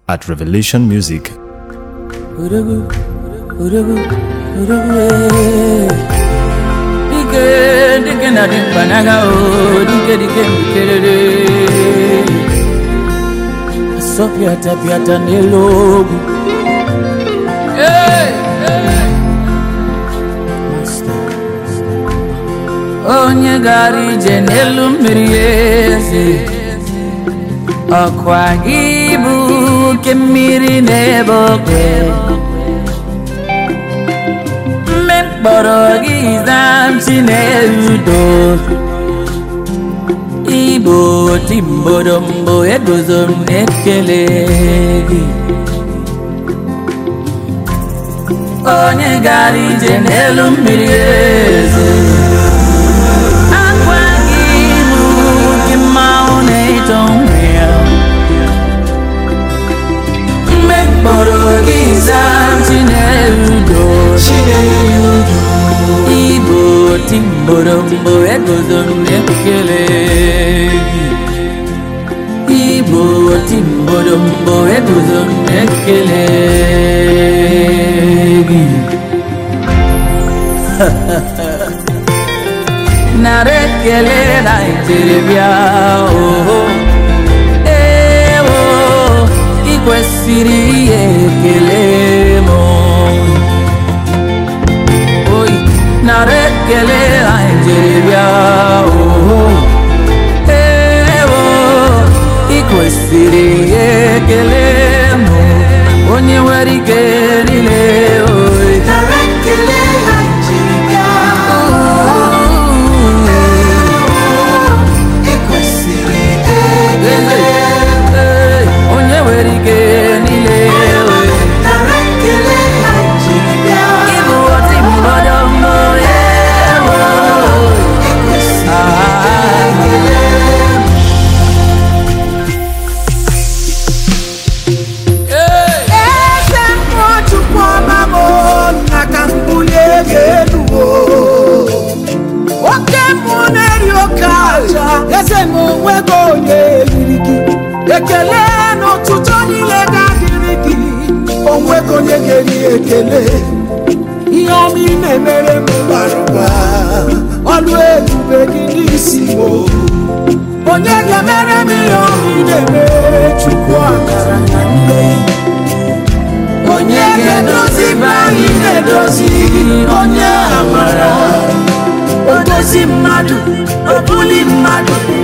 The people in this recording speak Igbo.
at Revelation Music. Urugu, urugu, urugu, eh. Dike, dike na dimpanaga o, dike dike mkelele. Asopiata piata nelogu. Hey, hey. Master. Onye gara ije n'elu mmiri eze ọkwa gị bụ oke mmiri n'ebe oke mme mkpọrọ gị zamchi na-erudo igbo timbodombo eguzo m na-ekele gị onye gara ije n'elu mmiri eze akwa gị bụ oke mmanwụ na-eto nwe ya mgbe mkpọrọ gị zaa chinerudo igbo timborombo egozo m na-ekele gị igbo timborombo egozo m na-ekele gị nara ekele na njeribịa oho ewo ị kwesịrị ihe ekele m oyi nara ekele na njeribịa oho ewo ị kwesịrị ihe ekele m onye nwere ike niile oyi Ee, onye nwere ike niile oyi Ịbụ ọtị mgbọdọ mbọ ewo eze mmụọ chukwu ọma m nna ka m bulie gị elu o. oke mmụọ na-eri oke aja eze m onwego onye eriri gị ekele n'ụtụtụ niile ga-adịrị gị onwego onye ga-eri ekele ihe ọma ị na-emere m bara ụba ọlụ ebube gị n'isi m o. onye ga-emere m ihe ọma ị na-emere chukwu akara na mmehie onye ga-edozi be anyị na-edozi onye amara odozi mmadụ obuli mmadụ